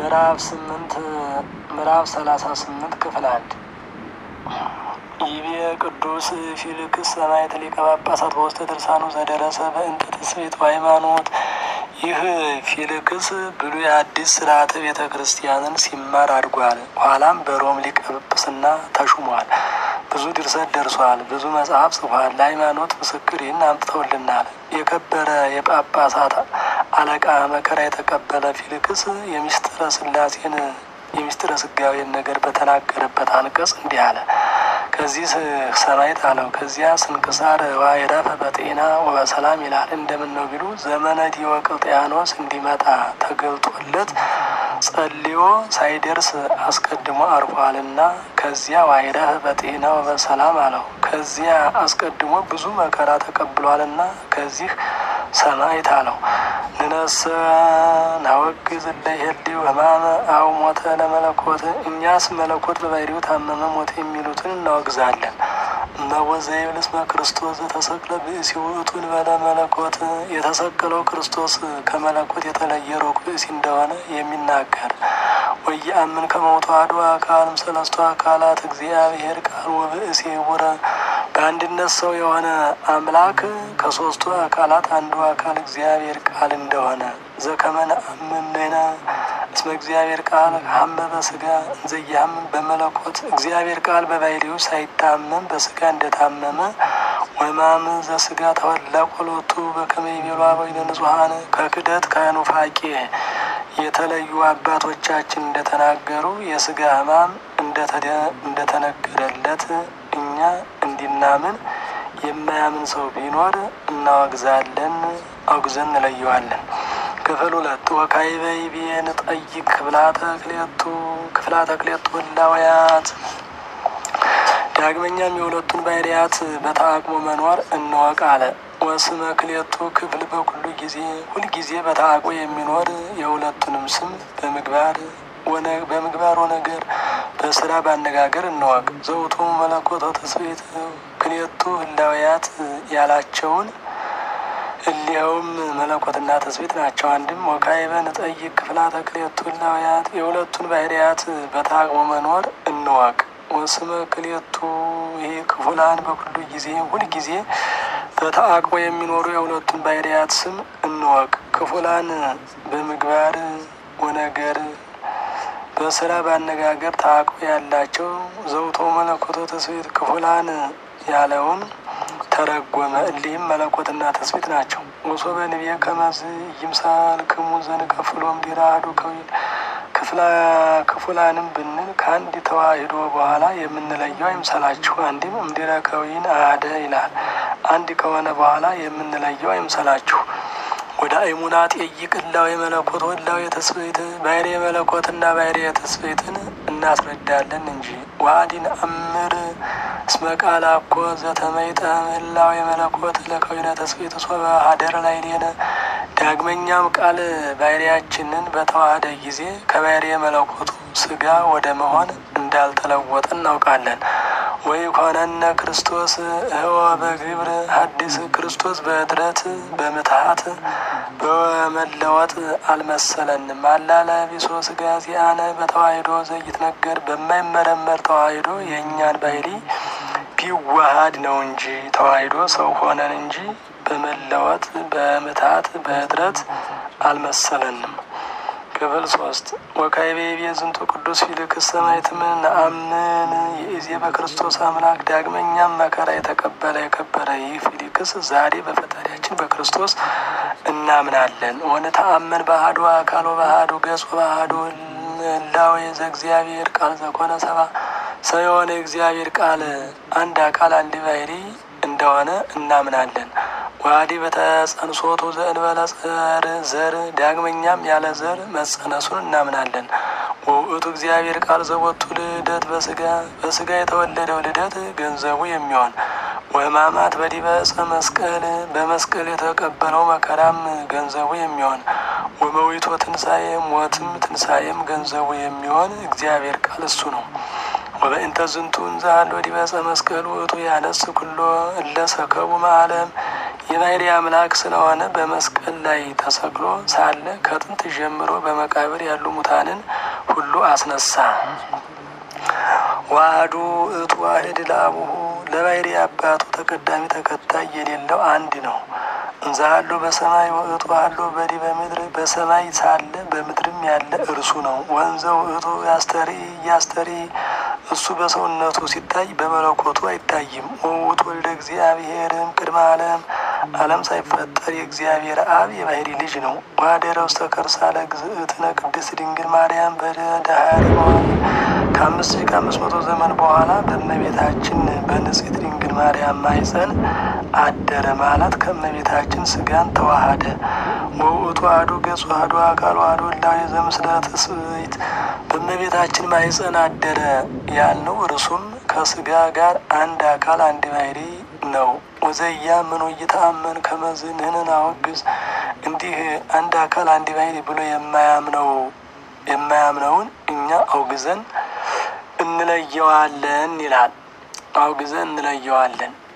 ምዕራፍ ስምንት ምዕራፍ ሰላሳ ስምንት ክፍል አንድ ይቤ ቅዱስ ፊልክስ ሰማዕት ሊቀ ጳጳሳት በውስተ ድርሳኑ ዘደረሰ በእንተ ትስብእት ሃይማኖት። ይህ ፊልክስ ብሉይ አዲስ ስርዓተ ቤተ ክርስቲያንን ሲማር አድጓል። ኋላም በሮም ሊቀ ጵጵስና ተሹሟል። ብዙ ድርሰት ደርሷል። ብዙ መጽሐፍ ጽፏል። ለሃይማኖት ምስክር ይህን አምጥተውልናል። የከበረ የጳጳሳት አለቃ መከራ የተቀበለ ፊልክስ የሚስጥረ ስላሴን የሚስጥረ ስጋዌን ነገር በተናገረበት አንቀጽ እንዲህ አለ። ከዚህ ሰማዕት አለው። ከዚያ ስንክሳር ዋይረፈ በጤና ወበሰላም ይላል። እንደምን ነው ቢሉ ዘመነ ዲዮቅልጥያኖስ እንዲመጣ ተገልጦለት ጸልዮ ሳይደርስ አስቀድሞ አርፏልና ከዚያ ዋይረፈ በጤና ወበሰላም አለው። ከዚያ አስቀድሞ ብዙ መከራ ተቀብሏልና ከዚህ ሰማዕት አለው። ንነሰ ናወግዝ ለሄልው ህማመ አው ሞተ ለመለኮት እኛስ መለኮት በባህሪው ታመመ ሞተ የሚሉትን እናወግዛለን። እመወዘ ይብልስመ ክርስቶስ ዘተሰቅለ ብእሲ ውእቱ እንበለ መለኮት የተሰቀለው ክርስቶስ ከመለኮት የተለየ ሩቅ ብእሲ እንደሆነ የሚናገር ወየአምን ከመውቱ አሐዱ አካልም ሰለስቱ አካላት እግዚአብሔር ቃል ወብእሲ ውረ በአንድነት ሰው የሆነ አምላክ ከሶስቱ አካላት አንዱ አካል እግዚአብሔር ቃል እንደሆነ ዘከመነ አምነነ እስመ እግዚአብሔር ቃል ሀመ በስጋ እንዘያምን በመለኮት እግዚአብሔር ቃል በባህሪው ሳይታመም በስጋ እንደታመመ ወማም ዘስጋ ተወላ ቆሎቱ በከመ ይቤሉ አበዊነ ንጹሐን ከክደት ከኑፋቄ የተለዩ አባቶቻችን እንደተናገሩ የስጋ ሕማም እንደተነገረለት እኛ እንዲናምን የማያምን ሰው ቢኖር እናወግዛለን፣ አውግዘን እንለየዋለን። ክፍል ሁለት ወካዕበ ይቤ ንጠይቅ ክፍላተ ክሌቱ ክፍላተ ክሌቱ ህላውያት ዳግመኛም የሁለቱን ባህርያት በተአቅሞ መኖር እንወቅ አለ። ወስመ ክሌቱ ክፍል በኩሉ ጊዜ ሁልጊዜ በተአቅሞ የሚኖር የሁለቱንም ስም በምግባር በምግባር ወነገር በስራ ባነጋገር እንወቅ። ዘውቱ መለኮት ትስብእት ክሌቱ ህላውያት ያላቸውን እሊያውም መለኮትና ትስብእት ናቸው። አንድም ወካዕበ ንጠይቅ ክፍላተ ክሌቱ ህላውያት የሁለቱን ባህርያት በተአቅሞ መኖር እንወቅ። ወስመ ክሌቱ ይሄ ክፉላን በኩሉ ጊዜ ሁልጊዜ በተአቅቦ የሚኖሩ የሁለቱን ባህርያት ስም እንወቅ። ክፉላን በምግባር ወነገር በስራ ባነጋገር ተአቅቦ ያላቸው ዘውቶ መለኮቶ ትስብእት ክፉላን ያለውን ተረጎመ። እሊህም መለኮትና ትስብእት ናቸው። ወሶበ ንቤ ከመዝ ይምሳል ክሙ ዘንከፍሎም ዲራ አሐዱ ከዊል ክፉላንም ብንል ከአንድ ተዋሂዶ በኋላ የምንለየው አይምሰላችሁ። አንድም እምድረ ከዊን አሐደ ይላል። አንድ ከሆነ በኋላ የምንለየው አይምሰላችሁ። ወደ አይሙና ጠይቅ እላዌ መለኮት ወላዌ ትስብእት ባህሬ መለኮትና ባህሬ ትስብእትን እናስረዳለን እንጂ ዋዲን አምር እስመ ቃል አኮ ዘተመይጠ እላዌ መለኮት ለከዊነ ትስብእት ሶበ ሀደረ ላዕሌነ ዳግመኛም ቃል ባህሪያችንን በተዋህደ ጊዜ ከባህሪ መለኮቱ ስጋ ወደ መሆን እንዳልተለወጠ እናውቃለን። ወይ ኮነነ ክርስቶስ እወ በግብር ሐዲስ ክርስቶስ በእድረት በምትሀት በመለወጥ አልመሰለንም። አላለ ቢሶ ስጋ ሲአነ በተዋሂዶ ዘይትነገር በማይመረመር ተዋሂዶ የእኛን ባህሪ ቢዋሃድ ነው እንጂ ተዋሂዶ ሰው ሆነን እንጂ በመለወጥ በምትሀት በእድረት አልመሰለንም። ክፍል ሶስት ወካዕበ ይቤ ዝንቱ ቅዱስ ፊልክስ ሰማዕትም ነአምን ይእዜ በክርስቶስ አምላክ። ዳግመኛም መከራ የተቀበለ የከበረ ይህ ፊልክስ ዛሬ በፈጣሪያችን በክርስቶስ እናምናለን። ወንተአመን በአሐዱ አካል ወበአሐዱ ገጽ ወበአሐዱ ህላዌ ዘእግዚአብሔር ቃል ዘኮነ ሰብአ ሰው የሆነ የእግዚአብሔር ቃል አንድ አካል አንድ ባህሪ እንደሆነ እናምናለን። ዋዲ በተጸንሶቱ ዘእንበለ ዘር ዘር ዳግመኛም ያለ ዘር መጸነሱን እናምናለን። ወውእቱ እግዚአብሔር ቃል ዘቦቱ ልደት በስጋ በስጋ የተወለደው ልደት ገንዘቡ የሚሆን ወሕማማት በዲበ ዕፀ መስቀል በመስቀል የተቀበለው መከራም ገንዘቡ የሚሆን ወመዊቶ ትንሣኤ ሞትም ትንሣኤም ገንዘቡ የሚሆን እግዚአብሔር ቃል እሱ ነው። ወበእንተ ዝንቱ እንዘ ሀሎ ዲበ ዕፀ መስቀል ውእቱ ያነስ ኩሎ እለ ሰከቡ እምዓለም የባህሪ አምላክ ስለሆነ በመስቀል ላይ ተሰቅሎ ሳለ ከጥንት ጀምሮ በመቃብር ያሉ ሙታንን ሁሉ አስነሳ። ዋህዱ እቱ ዋህድ ለአቡሁ ለባህሪ አባቱ ተቀዳሚ ተከታይ የሌለው አንድ ነው። እንዛሃሎ በሰማይ ወእቱ አሎ በዲበ ምድር በሰማይ ሳለ በምድርም ያለ እርሱ ነው። ወንዘው እቱ ያስተሪ እያስተሪ እሱ በሰውነቱ ሲታይ በመለኮቱ አይታይም። ወውቱ ወልደ እግዚአብሔርም ቅድመ ዓለም ዓለም ሳይፈጠር የእግዚአብሔር አብ የባህሪ ልጅ ነው። ዋደረ ውስተ ከርሳ ለእግዝእትነ ቅድስት ድንግል ማርያም በዳህሪ በኋላ ከአምስት ሺህ ከአምስት መቶ ዘመን በኋላ በእመቤታችን በንጽሕት ድንግል ማርያም ማኅፀን አደረ ማለት ከእመቤታችን ስጋን ተዋሃደ። ወውእቱ አሐዱ ገጹ አሐዱ አካል አሐዱ እላዌ ዘምስለ ትስብእት በእመቤታችን ማኅፀን አደረ ያልነው እርሱም ከስጋ ጋር አንድ አካል አንድ ባሕሪ ነው። ወዘያ ምን ይተአመን ከመዝንህንን አወግዝ እንዲህ አንድ አካል አንድ ባሕሪ ብሎ የማያምነው የማያምነውን እኛ አውግዘን እንለየዋለን ይላል። አውግዘን እንለየዋለን